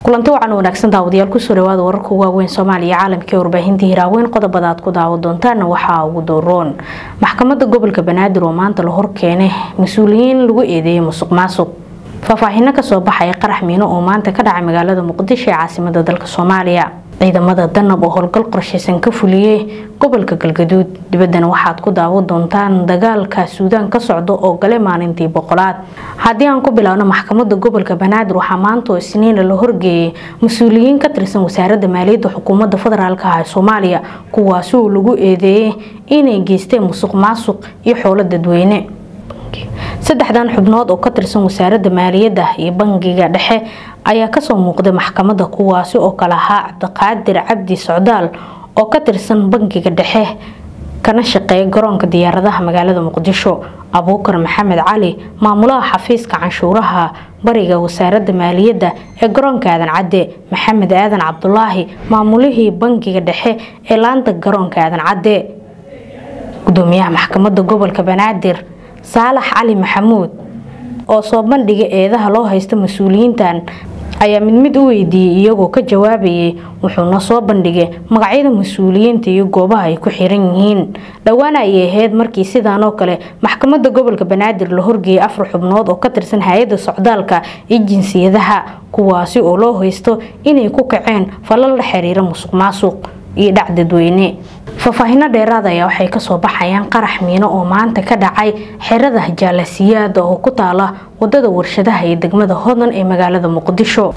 kulanti wacan wanaagsan daawadayaal kusoo dhawaada wararka waaweyn soomaaliya caalamkii warbaahinta hiraaweyn qodobada aad ku daawa doontaana waxaa ugu dowroon maxkamadda gobolka banaadir oo maanta la horkeenay mas-uuliyiin lagu eedeeyay musuq maasuq faahfaahino kasoo baxaya qarax miino oo maanta ka dhacay magaalada muqdisho ee caasimada dalka soomaaliya ciidamada danab oo howlgal qorshaysan ka fuliyey gobolka galgaduud dibaddana waxaad ku daawo doontaan dagaalka suudaan ka socda oo gale maalintii boqolaad haddii aan ku bilaabno maxkamadda gobolka banaadir waxaa maanta oo isniina la horgeeyay mas-uuliyiin ka tirsan wasaaradda maaliyadda xukuumadda federaalk ah ee soomaaliya kuwaasi oo lagu eedeeyay inay geysteen musuq maasuq iyo xoolo dadweyne saddexdan xubnood oo ka tirsan wasaaradda maaliyadda iyo bangiga dhexe ayaa kasoo muuqday maxkamadda kuwaasi oo kale ahaa cabdiqaadir cabdi socdaal oo ka tirsan bangiga dhexe kana shaqeeya garoonka diyaaradaha magaalada muqdisho abuukar maxamed cali maamulaha xafiiska canshuuraha bariga wasaaradda maaliyadda ee garoonka aadan cadde maxamed aadan cabdulaahi maamulihii bangiga dhexe ee laanta garoonka aadan cadde gudoomiyaha maxkamadda gobolka banaadir saalax cali maxamuud oo soo bandhiga eedaha loo haysta mas-uuliyiintan ayaa mid mid u weydiiyey iyagoo ka jawaabayay wuxuuna soo bandhigay magacyada mas-uuliyiinta iyo goobaha ay ku xiran yihiin dhowaana ayay ahayd markii sidaan oo kale maxkamadda gobolka banaadir la horgeeyay afar xubnood oo ka tirsan hay-adda socdaalka iyo jinsiyadaha kuwaasi oo loo haysto inay ku kaceen falal la xiriira musuq maasuq iyo dhac dadweyne faahfaahino dheeraad ayaa waxay kasoo baxayaan qarax miino oo maanta ka dhacay xerada jaalasiyaada oo ku taala wadada warshadaha iyo degmada hodan ee magaalada muqdisho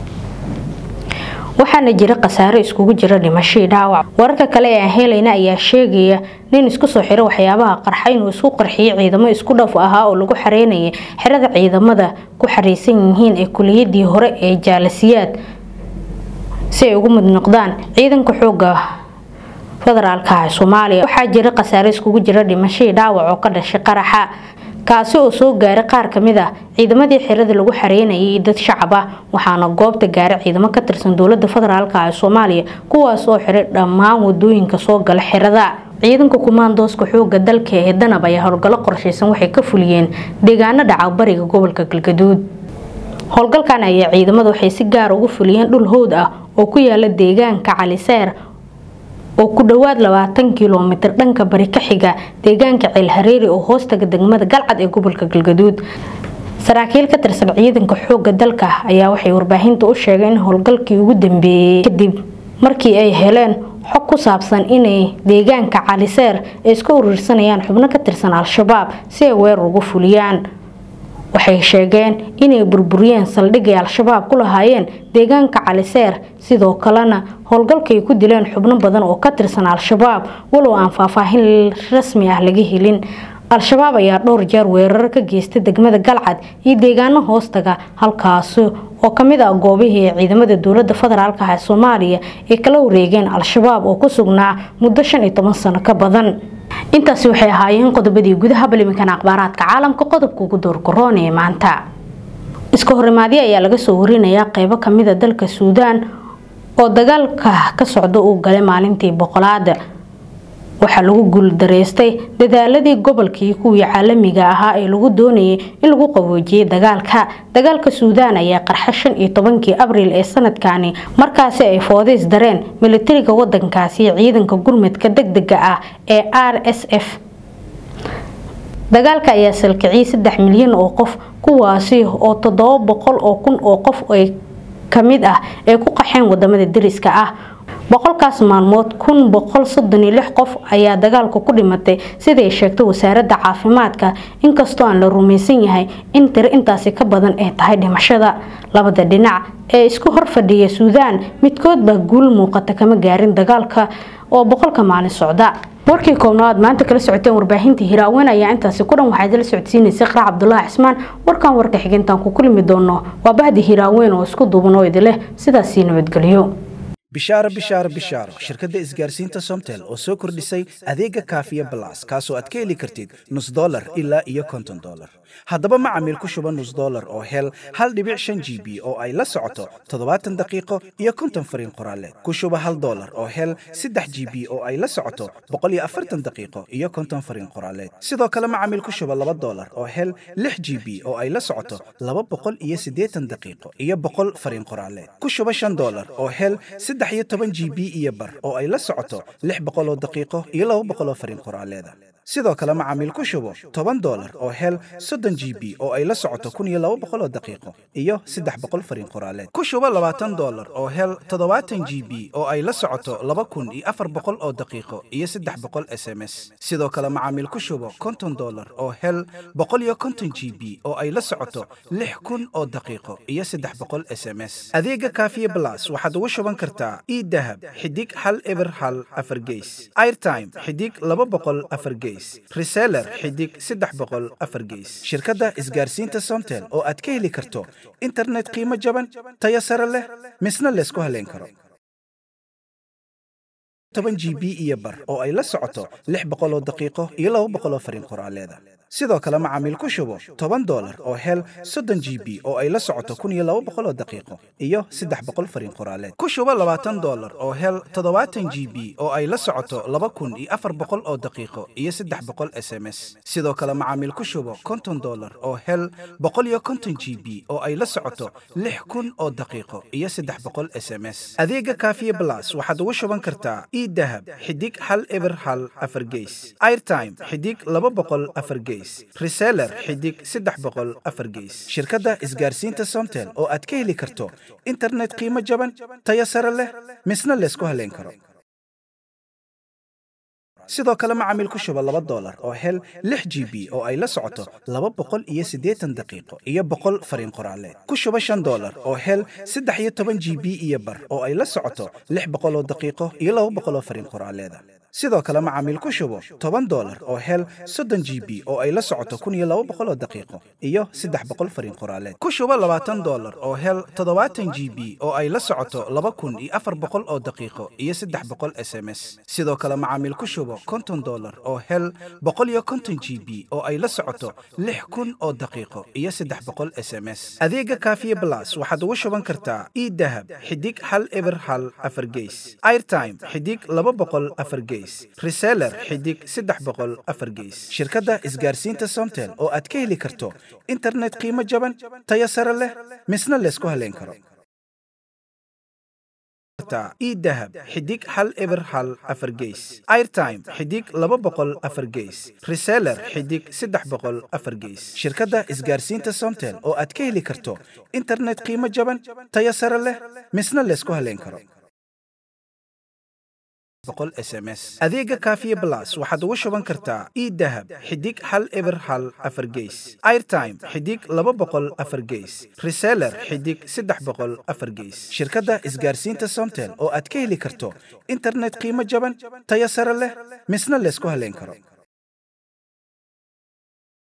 waxaana jira khasaaro iskugu jira dhimashii dhaawac wararka kale ee aan helayna ayaa sheegaya nin isku soo xiro waxyaabaha qarxa inuu isku qarxiyay ciidamo isku dhaf ahaa oo lagu xareynayay xerada ciidamada ku xareysan yihiin ee kuliyadii hore ee jaalasiyaad si ay ugu mid noqdaan ciidanka xooga federaalka ah soomaaliya waxaa jira khasaare iskugu jira dhimashadii dhaawac oo ka dhashay qaraxa kaasi oo soo gaaray qaar kamid ah ciidamadii xirada lagu xareynayay iyo dad shacab ah waxaana goobta gaaray ciidamo ka tirsan dowlada federaalk ah ee soomaaliya kuwaas oo xiray dhammaan wadooyinka soo gala xirada ciidanka kumaandooska xooga dalka ee danab ayaa howlgallo qorshaysan waxay ka fuliyeen deegaano dhaca bariga gobolka galgaduud howlgalkan ayaa ciidamada waxay si gaar ugu fuliyeen dhul howd ah oo ku yaala deegaanka caliseer oo ku dhowaad labaatan kilomitir dhanka bari ka xiga deegaanka ceelhareeri oo hoostaga degmada galcad ee gobolka galgaduud saraakiil ka tirsan ciidanka xooga dalka ayaa waxay warbaahinta u sheegeen in howlgalkii ugu dambeeyey kadib markii ay heleen xog ku saabsan inay deegaanka caliseer ay iska uruursanayaan xubno ka tirsan al-shabaab si ay weerar ugu fuliyaan waxay sheegeen inay burburiyeen saldhigay al-shabaab ku lahaayeen deegaanka caliseer sidoo kalena howlgalkay ku dileen xubno badan oo ka tirsan al-shabaab walow aan faahfaahin rasmi ah laga helin al-shabaab ayaa dhowr jeer weerar ka geystay degmada galcad iyo deegaano hoostaga halkaasi oo kamid ah goobihii ciidamada dowlada federaalk ah ee soomaaliya ay kala wareegeen al-shabaab oo ku sugnaa muddo shan iyo toban sano ka badan intaasi waxay ahaayeen qodobadii gudaha baliminkan akhbaaraadka caalamka qodobka ugu doorgaroon ee maanta iska horimaadyo ayaa laga soo warinayaa qeybo kamida dalka suudaan oo dagaalka ka socda uu galay maalintii boqolaad waxaa lagu guuldareystay dadaaladii gobolkii kuwii caalamiga ahaa ee lagu doonayay in lagu qaboojiyay dagaalka dagaalka suudaan ayaa qarxa shan iyo tobankii abriil ee sanadkani markaasi ay foodeys dareen militariga wadankaasi iyo ciidanka gurmadka degdega ah ee r s f dagaalka ayaa salkiciyay saddex milyan oo qof kuwaasi oo toddoba boqol oo kun oo qof ay kamid ah ay ku qaxeen wadamada dariska ah boqolkaas maalmood kun boqol soddon iyo lix qof ayaa dagaalka ku dhimatay siday sheegtay wasaaradda caafimaadka inkastoo aan la rumaysan yahay in tiro intaasi ka badan ay tahay dhimashada labada dhinac ee isku hor fadhiya suudaan midkood baa guul muuqata kama gaarin dagaalka oo boqolka maalin socda warkii koobnaad maanta kala socoteen warbaahinta hiraaweyn ayaa intaasi ku dhan waxaad la socodsiinaysay qarac cabdulaahi cismaan warkan warka xigintaan ku kulmi doono waa bahdi hiraaweyn oo isku duuban oo idin leh sidaasii nabadgelyo bishaaro bishaaro bishaaro shirkadda isgaarsiinta somtel oo soo kordhisay adeega kaafiya balas kaasoo aad ka heli kartid nus dolar ilaa iyo konton dolar haddaba macamiil ku shuba nus dollar oo hel hal dhibic shan g b oo ay la socoto toddobaatan daqiiqo iyo konton fariin qoraaleed ku shuba hal dollar oo hel saddex g b oo ay la socoto boqol iyo afartan daqiiqo iyo konton fariin qoraaleed sidoo kale macamiil ku shuba laba dollar oo hel lix g b oo ay la socoto laba boqol iyo siddeetan daqiiqo iyo boqol fariin qoraaleed ku shuba shan dollar oo hel saddex iyo toban g b iyo bar oo ay la socoto lix boqol oo daqiiqo iyo laba boqol oo fariin qoraaleeda sidoo kale macaamiil ku shubo toban dollar oo hel soddon g b oo ay la socoto kun iyo laba boqol oo daqiiqo iyo saddex boqol fariin qoraaleed ku shubo labaatan dollar oo hel toddobaatan g b oo ay la socoto laba kun iyo afar boqol oo daqiiqo iyo saddex boqol s m s sidoo kale macaamiil ku shubo konton dollar oo hel boqol iyo konton g b oo ay la socoto lix kun oo daqiiqo iyo saddex boqol s m s adeega kaafiye blas waxaad ugu shuban kartaa idahab xidig hal eber hal afar geys airtime xidig laba boqol afar geys reseller xidig saddex boqol afar geys shirkadda isgaarsiinta somtel oo aad ka heli karto internet qiimo jaban tayo sare leh misna laysku haleyn karo toban g b iyo bar oo ay la socoto lix boqol oo daqiiqo iyo laba boqol oo fariin qoraaleeda sidoo kale macaamiil ku shubo toban dollar oo hel soddon g b oo ay la socoto kun iyo laba boqol oo daqiiqo iyo saddex boqol fariin qoraaleed ku shubo labaatan dollar oo hel toddobaatan g b oo ay la socoto laba kun iyo afar boqol oo daqiiqo iyo saddex boqol s m s sidoo kale macaamiil ku shubo konton dollar oo hel boqol iyo konton g b oo ay la socoto lix kun oo daqiiqo iyo saddex boqol s m s adeega kaafiye blas waxaad ugu shuban kartaa idahab xidig hal eber hal afar geys airtime xidig laba boqol afar geys reseller xidig saddex boqol afar geys shirkadda isgaarsiinta somtel oo aad ka heli karto internet qiimo jaban tayo sare leh misna laysku haleyn karo sidoo kale macaamiil ku shuba laba dollar oo hel lix g b oo ay la socoto laba boqol iyo siddeetan daqiiqo iyo boqol fariin qoraaleed ku shuba shan dollar oo hel saddex iyo toban g b iyo bar oo ay la socoto lix boqol oo daqiiqo iyo laba boqol oo fariin qoraaleeda sidoo kale macaamiil ku shubo toban dollar oo hel soddon g b oo ay la socoto kun iyo laba boqol oo daqiiqo iyo saddex boqol fariin qoraaleed ku shubo labaatan dollar oo hel toddobaatan g b oo ay la socoto laba kun iyo afar boqol oo daqiiqo iyo saddex boqol s m s sidoo kale macaamiil ku shubo konton dollar oo hel boqol iyo konton g b oo ay la socoto lix kun oo daqiiqo iyo saddex boqol s m s adeega kaafiye blas waxaad ugu shuban kartaa idahab xidig hal eber hal afar geys airtime xidig laba boqol afar geys reseller xidig saddex boqol afar geys shirkadda isgaarsiinta somtel oo aad ka heli karto internet qiimo jaban tayo sare leh misna laysku haleyn karo idahab xidig hal eber hal afar geys airtime xidig laba boqol afar geys reseller xidig saddex boqol afar geys shirkadda isgaarsiinta somtel oo aad ka heli karto internet qiimo jaban tayo sare leh misna laysku haleyn karo adeega kaafiye blas waxaad ugu shuban kartaa idahab xidig hal eber hal afar geys airtime xidig laba boqol afar geys reseller xidig saddex boqol afar geys shirkadda isgaarsiinta somtel oo aad ka heli karto internet qiimo jaban tayo sare leh misna laysku haleyn karo